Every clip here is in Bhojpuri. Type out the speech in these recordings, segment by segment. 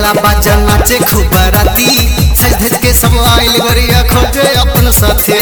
बाजेला बाजा नाचे खूब राती सज धज के सब आइल गरिया खोजे अपन साथे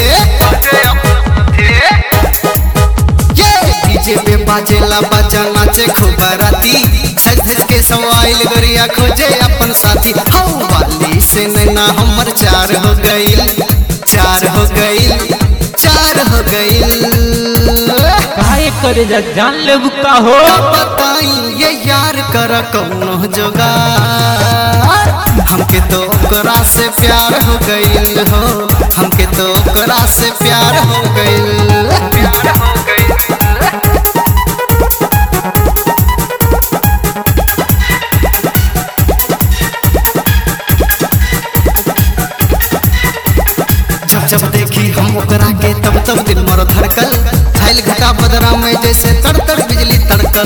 ये डीजे पे बाजेला बाजा नाचे खूब राती सज धज के सब आइल गरिया खोजे अपन साथी हौ वाली से नैना हमर चार हो गइल चार हो गइल चार हो गइल काहे करे जा जान ले बुका हो बताई ये यार कर कौनो जोगार हमके तो ओकरा से प्यार हो गइल हो हमके तो ओकरा से प्यार हो गइल प्यार हो गइल जब जब देखी हम ओकरा के तब तब दिल मर धड़कल छाइल घटा बदरा में जैसे तड़ तड़ बिजली तड़कल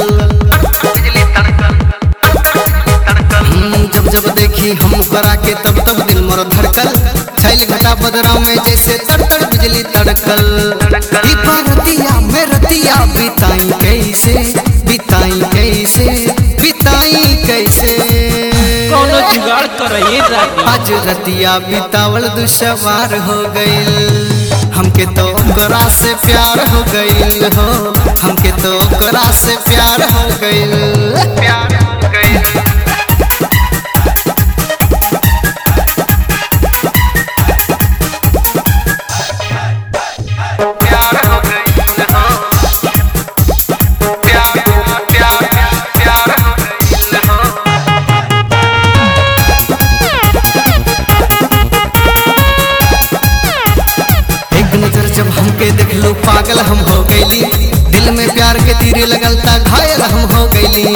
हम्म, जब जब देखी हम ओकरा के तब तब दिल मर धड़कल छाइल घटा बदरा में जैसे तड़ तड़ बिजली तड़कल ई रतिया में रतिया बिताई कैसे बिताई कैसे बिताई कैसे कौनो जुगाड़ कर ये रानी आज रतिया बितावल दुशवार हो गइल हमके तो ओकरा से प्यार हो गइल हो हमके तो ओकरा से प्यार हो गइल प्यार हो गइल प्यार हो गइल हो प्यार प्यार प्यार हो गइल हो एक नजर जब हमके देख लो पागल हम हो गईली दिल में प्यार के तीरे लगल ता घायल हम हो गईली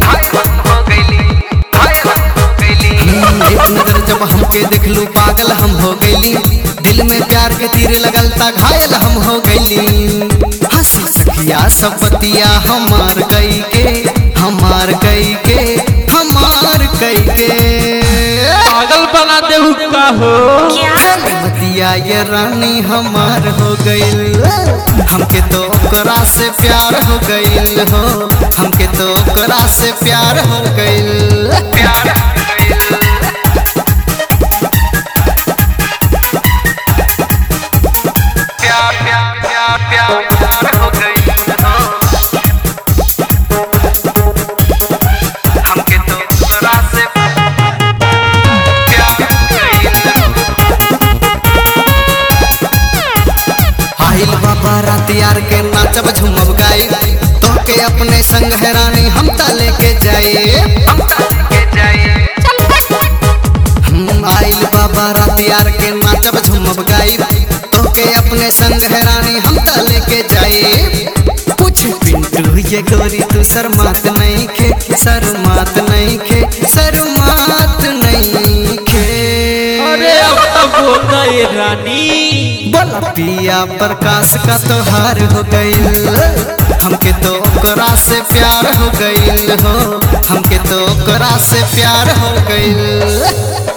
हम्म, एक नजर जब हमके देख लो पागल हम हो गईली दिल में प्यार के तीरे लगल ता घायल हम हो गईली हंसी सखिया सब बतिया हमार गई के हमार गई के हमार गई के पागल बना दे हुक्का हो बतिया ये रानी हमार हो गइल हमके तो ओकरा से प्यार हो गइल हो हमके तो ओकरा से प्यार हो गइल प्यार हो गइल प्यार प्यार प्यार प्यार प्यार हो गइल हो हमके तो ओकरा से प्यार हो गइल आइल बाबा रात यार के नाचब झूमब गाई तो के अपने संग है रानी हम ता लेके जाए हम ता लेके जाए हम आइल बाबा रात यार के नाचब झूमब गाई तो के अपने संग है रानी हम ता लेके जाए कुछ पिंटू ये गोरी तू शर्मात नहीं खे शर्मात नहीं खे शर्मात नहीं खे अरे अब तो बोल गए रानी बोला पिया प्रकाश का त्योहार हो गइल हमके तो ओकरा से प्यार हो गइल हो हमके तो ओकरा से प्यार हो गइल